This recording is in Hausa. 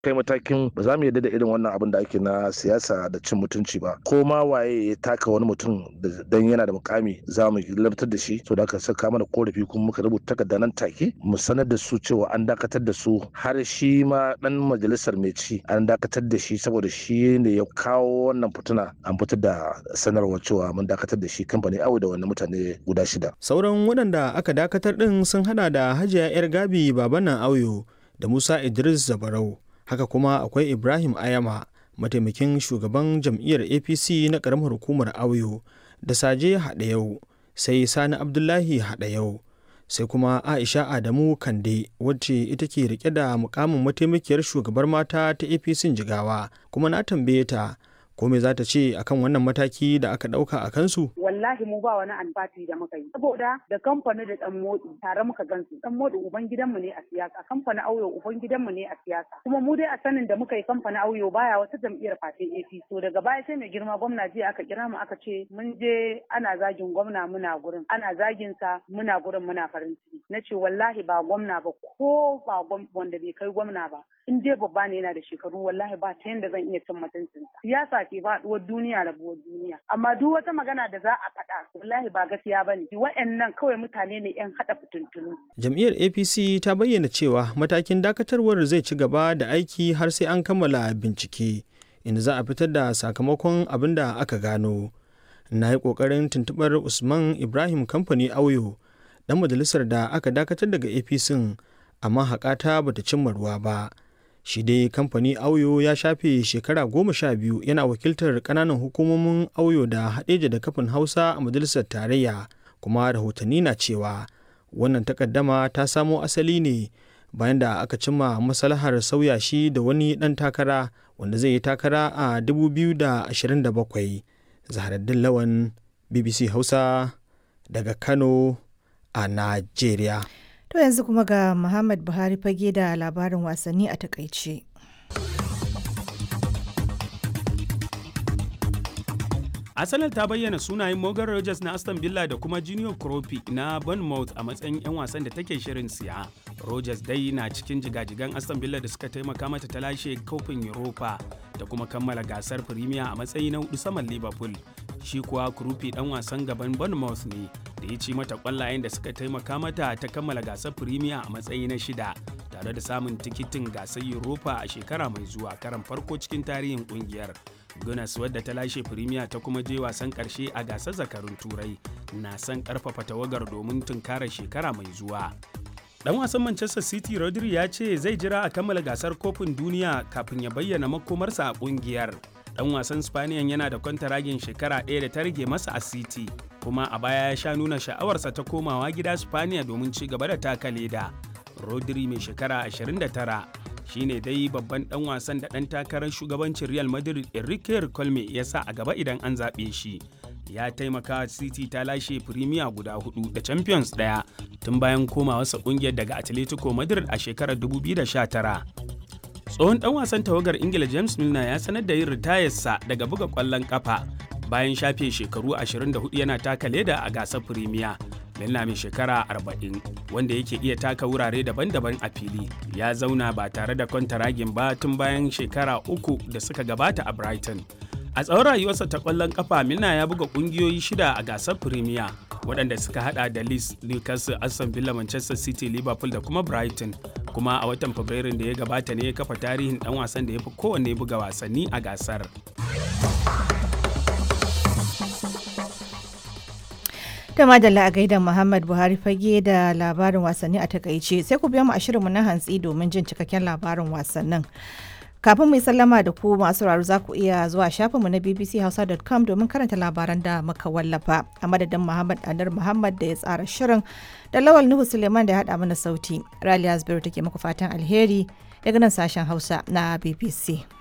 kai matakin ba za mu yarda da irin wannan abin da ake na siyasa da cin mutunci ba ko ma waye ya taka wani mutum dan yana da mukami za mu labtar da shi to da aka saka mana korafi kuma muka rubuta takarda nan take mu sanar da su cewa an dakatar da su har shi ma dan majalisar mai ci an dakatar da shi saboda shi ne ya kawo wannan fituna an fitar da sanarwar cewa mun dakatar da shi kamfani awo da wannan mutane guda shida sauran waɗanda aka dakatar ɗin sun hada da hajiya yar gabi babanan auyo da musa idris zabarau haka kuma akwai ibrahim ayama mataimakin shugaban jam'iyyar apc na ƙaramar hukumar auyo da saje haɗayau sai sani abdullahi haɗayau sai kuma aisha adamu kande wacce ita ke rike da mukamin mataimakiyar shugabar mata ta apc jigawa kuma na tambaye ta ko me za ta ce akan wannan mataki da aka dauka a kansu wallahi mu ba wani alfati da muka yi saboda da kamfani da dan modi tare muka gansu dan modi uban gidanmu ne a siyasa kamfani auyo uban gidanmu ne a siyasa kuma mu dai a sanin da muka yi kamfani auyo baya wata jam'iyyar fatin APC to daga baya sai mai girma gwamna jiya aka kira mu aka ce mun je ana zagin gwamna muna gurin ana zagin sa muna gurin muna farin ciki na ce wallahi ba gwamna ba ko ba wanda bai kai gwamna ba in dai babba ne yana da shekaru wallahi ba ta yanda zan iya cin mutuncin siyasa ke faɗuwar duniya rabuwar duniya amma duk wata magana da za a faɗa wallahi ba gaskiya ba ne wa'annan kawai mutane ne yan haɗa fitintunu. jam'iyyar apc ta bayyana cewa matakin dakatarwar zai ci gaba da aiki har sai an kammala bincike inda za a fitar da sakamakon abin da aka gano na yi ƙoƙarin tuntuɓar usman ibrahim kamfani auyo ɗan majalisar da aka dakatar daga apc amma haƙata bata cimma ruwa ba shi dai kamfani auyo ya shafe shekara goma sha biyu yana wakiltar kananan hukumomin auyo da haɗeja da kafin hausa a majalisar tarayya kuma rahotanni na cewa wannan takaddama ta samo asali ne bayan da aka cimma maslahar sauya shi da wani ɗan takara wanda zai yi takara a 2027 zaharaddin lawan bbc hausa daga kano a najeriya To yanzu kuma ga Muhammad Buhari fage da labarin wasanni a takaice. Arsenal ta bayyana sunayen Morgan Rogers na Aston Villa da kuma Junior Kropi na Bournemouth a matsayin 'yan wasan da take shirin siya. Rogers dai na cikin jigajigan Aston Villa da suka taimaka mata ta lashe kofin Europa da kuma kammala gasar Premier a matsayi na hudu saman Liverpool. Shi kuwa Kropi dan wasan gaban Bournemouth ne da ya ci mata kwallayen da suka taimaka mata ta kammala gasar Premier a matsayi na shida tare da samun tikitin gasar Europa a shekara mai zuwa karan farko cikin tarihin kungiyar. Gunas wadda ta lashe Premier ta kuma je wasan karshe a gasar zakarun Turai na son karfafa tawagar domin tunkarar shekara mai zuwa. Dan wasan Manchester City Rodri ya ce zai jira a kammala gasar kofin duniya kafin ya bayyana makomarsa a kungiyar. Dan wasan Spaniyan yana da kwantaragin shekara ɗaya da ta rage masa a City, kuma a baya ya sha nuna sha'awarsa ta komawa gida Spaniya domin ci gaba da taka leda. Rodri mai shekara 29 shine dai babban dan wasan da dan takarar shugabancin Real Madrid Enrique Colme ya sa a gaba idan an zaɓe shi. Ya taimaka City ta lashe Premier guda hudu da Champions daya tun bayan komawarsa kungiyar daga Atletico Madrid a shekarar 2019. Tsohon dan wasan tawagar Ingila James Milner ya sanar da yin ritayarsa daga buga kwallon kafa bayan shafe shekaru 24 yana taka leda a gasar Premier. Milner mai shekara 40 wanda yake iya taka wurare daban-daban a fili ya zauna ba tare da kwantaragin ba tun bayan shekara uku da suka gabata a Brighton. A tsawon rayuwarsa ta kwallon kafa Milner ya buga kungiyoyi shida a gasar Premier waɗanda suka hada da Leeds, Newcastle, Aston Villa, Manchester City, Liverpool da kuma Brighton. Kuma a watan Fabrairun da ya gabata ne ya kafa tarihin ɗan wasan da ya fi kowanne buga wasanni a gasar. da madalla a gaida Muhammad Buhari fage da labarin wasanni a takaice sai ku biya mu a shirinmu na hantsi domin jin cikakken labarin wasannin. Kafin mu yi sallama da ku masu sauraro za ku iya zuwa shafinmu na bbchausa.com domin karanta labaran da muka wallafa a madadin Muhammad Anar Muhammad da ya tsara shirin da Lawal Nuhu Suleiman da ya haɗa mana sauti. Raliya Zubairu take muku fatan alheri daga nan sashen Hausa na BBC.